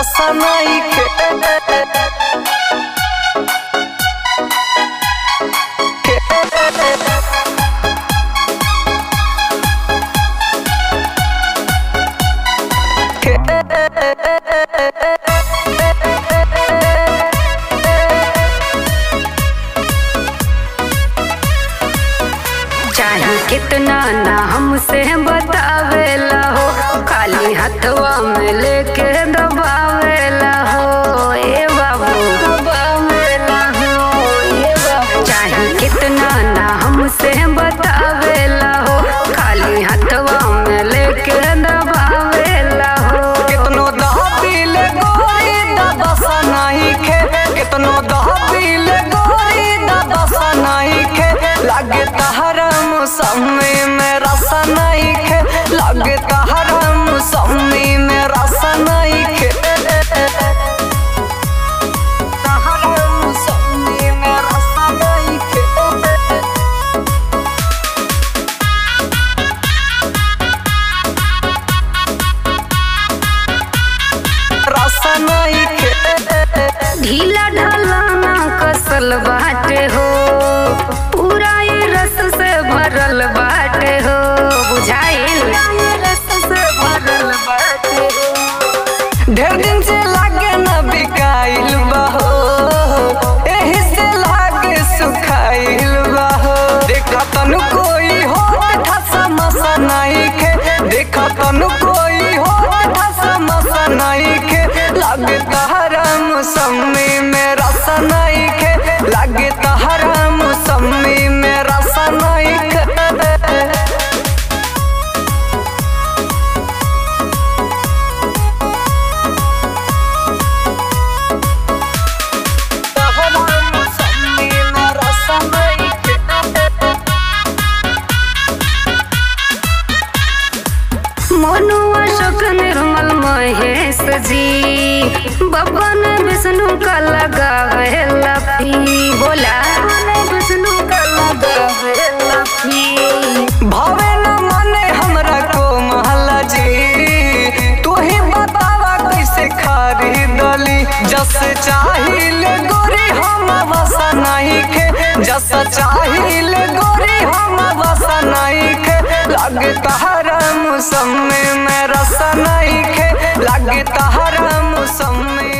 रसा नइखे चाहे कितना ना हमसे बतावेला हो खाली हथवा में लेके दबावेला हो ए बाबू दबावेला हो ए बाबू चाहे कितना ना हमसे बतावेला हो खाली हथवा में लेके दबावेला हो कितनो दहबील गोरी दादा सा नइखे कितनो दहबील गोरी दादा सा नइखे लागे तहरा मौसमी में रसा नइखे लागे तहरा मौसमी में रसा नइखे तहरा मौसमी में रसा नइखे रसा नइखे ढीला ढाला ना कसल बाटे हो पूरा ये रस से भरल बाटे हो बुझाइल रस से भरल बाटे हो ढेर दिन से लागे न बिकाइल बहो एही से लागे सुखाइल बहो देखा तनु कोई हो ठसा मसा नहीं खे देखा तनु कोई हो ठसा मसा नहीं खे लागे तहरा मौसमी में रसा नहीं खे लागे तहरा मौसमी में रसा नहीं खे मोनू अशोक निर्मल महेश जी बबन विष्णु का लगावे लफी बोला विष्णु का लगावे लफी भावे न माने हमरा को महला जी तू ही बतावा कैसे खरीदली जस चाहिल गोरी हम वसा नहीं खे जस चाहिल गोरी हम वसा नहीं खे लागे तहरा मौसम में रसा नहीं खे लागे तहरा मौसम में